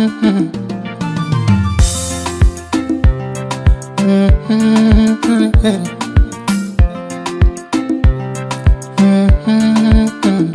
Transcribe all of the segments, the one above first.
Mhm. Mhm. Mhm.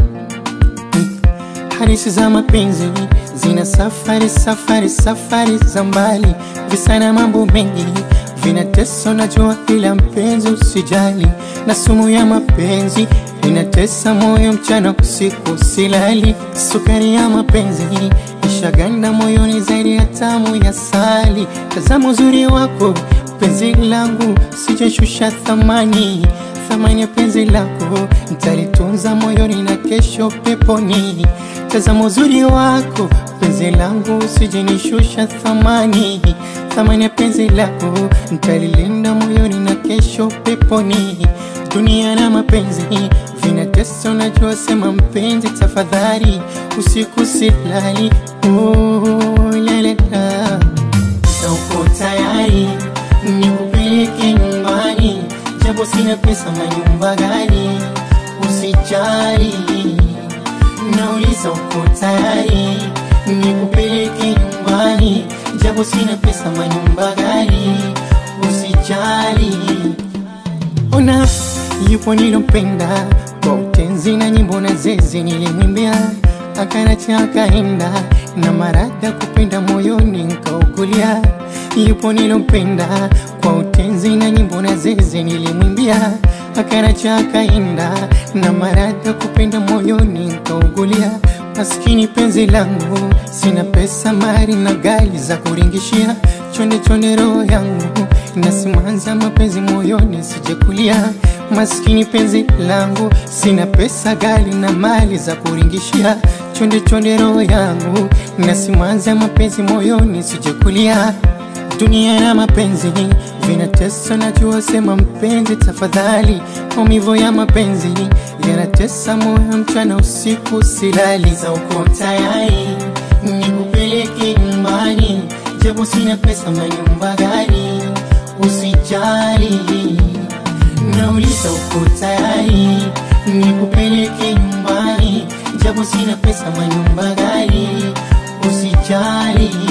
Hadithi za mapenzi zina safari safari safari za mbali, visa na mambo mengi vinatesa, najua, ila mpenzi usijali, na sumu ya mapenzi inatesa moyo mchana usiku silali, sukari ya mapenzi ishaganda moyoni zaidi ya tamu ya sali. Tazama uzuri wako penzi langu, sijashusha thamani thamani ya penzi lako nitalitunza moyoni na kesho peponi. Tazama uzuri wako penzi langu, usijenishusha thamani thamani ya penzi lako nitalilinda moyoni na kesho peponi. Dunia na mapenzi vinatesa, unajua, sema mpenzi, tafadhali usiku silali. Oh, la, la, la. Sasa uko tayari nikupeleke nyumbani, japo sina pesa, manyumba gani? Usijali, nauliza uko tayari nikupeleke nyumbani, japo sina pesa, manyumba gani? Usijali, ona yupo nilompenda kwa utenzi na nyimbo na zezi nilimwimbia, akanacha akaenda na marada kupenda moyoni nkaukulia. Yupo nilompenda kwa utenzi na nyimbo na zezi nilimwimbia, akanacha akaenda na marada kupenda moyoni nkaukulia. Maskini penzi langu, sina pesa, mali na gali za kuringishia, chonde chonde roho yangu nasimanza mapenzi moyoni sijakulia. Maskini penzi langu, sina pesa, gali na mali za kuringishia, chonde chonde roho yangu nasimanza mapenzi moyoni sijakulia. Dunia na mapenzi vinatesa, najua, sema mpenzi, tafadhali. Maumivu ya mapenzi yanatesa moyo, mchana usiku silali. Za uko tayari nikupeleke nyumbani, japo sina pesa, manyumba gani? Usijali, nauliza uko tayari nikupeleke nyumbani, japo sina pesa, manyumba gani? Usijali